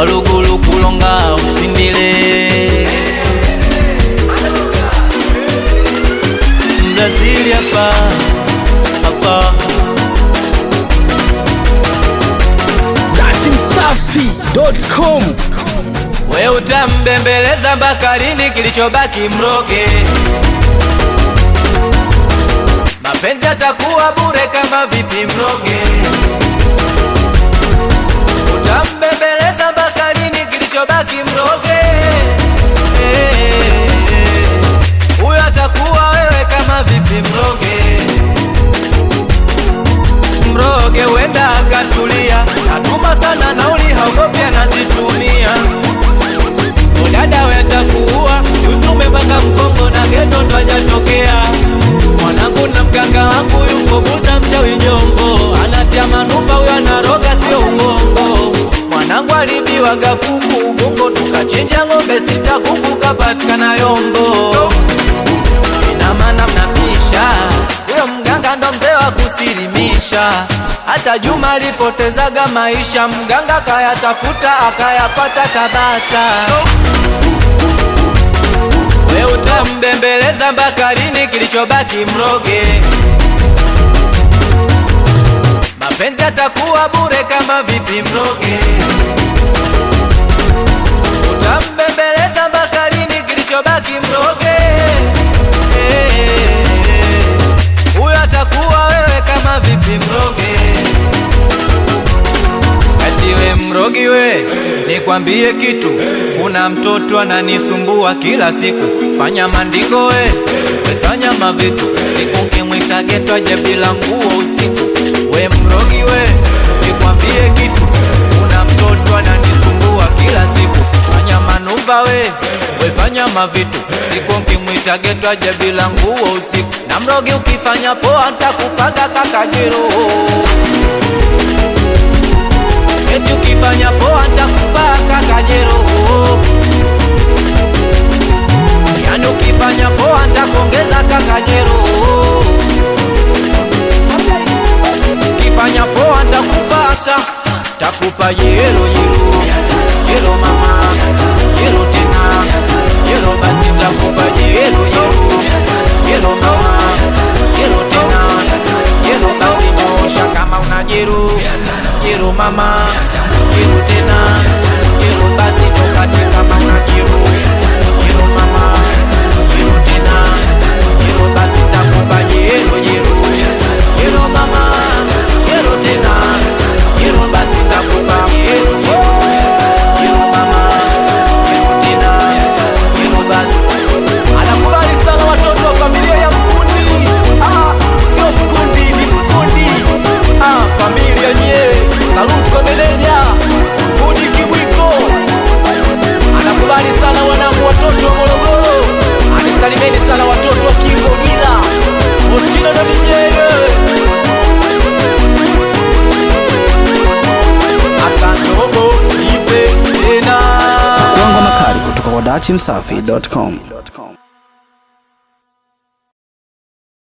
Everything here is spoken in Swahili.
walugulu kulonga usindile Brazil hapa hapa datimsafi.com we utambembeleza mpaka lini kilichobaki mroge mapenzi atakuwa bure kama vipi mroge utambembeleza mpaka lini kilichobaki mroge Eh, huyo atakuwa wewe kama vipi mroge mroge wenda akatulia natuma sana nauli haogopi anazitumia udada wetakuua juzi umepanga mkongo na geto ndo hajatokea mwanangu na mganga wangu yuko buza mchawi jongo anatia manupa huyo anaroga sio uongo mwanangu alibiwaga kuku ubungo tukachinja ng'ombe sita kuku kapatikana yombo ina maana mnapisha huyo mganga ndo mzee wa kusilimisha hata Juma alipotezaga maisha mganga kayatafuta akayapata Tabata we utambembeleza mpaka lini kilichobaki mroge mapenzi atakuwa bure kama vipi mroge utambembeleza mpaka lini kilichobaki mroge Eh, huyo atakuwa wewe kama vipi mroge ati we mrogi we nikwambie kitu kuna mtoto ananisumbua kila siku fanya mandingo we we fanya mavitu siku kimwita geto aje bila nguo usiku we mrogi we nikwambie kitu kuna mtoto ananisumbua kila siku fanya manuva we we fanya mavitu siku nkimwita geto aje bila nguo usiku na mrogi ukifanya poa ntakupaga kakajero eti ukifanya poa ntakupaka kajero yani ukifanya poa ntakongeza kakajero ukifanya poa ntakupaka takupa yero yero yero mama yero tena yero basi takupa yero yero yero mama yero tena yero basi nyosha kama una jero jero mama jero tena jero basi tokate kama una jero jero mama jero tena jero basi takupa jero jero jero mama jero tena jero basi takupa jero jero jero mama jero tena jero basi anakubali sana watoto wa familia ya mkundi ah, sio mkundi ni mkundi ah, familia nye saluti kwa meneja mkundi kibwiko anakubali sana wanangu watoto wa morogoro anisalimeni sana watoto wa kingogila ostina na mijeye asantobo ipe tena Kwango makali kutoka kwa datimsafi.com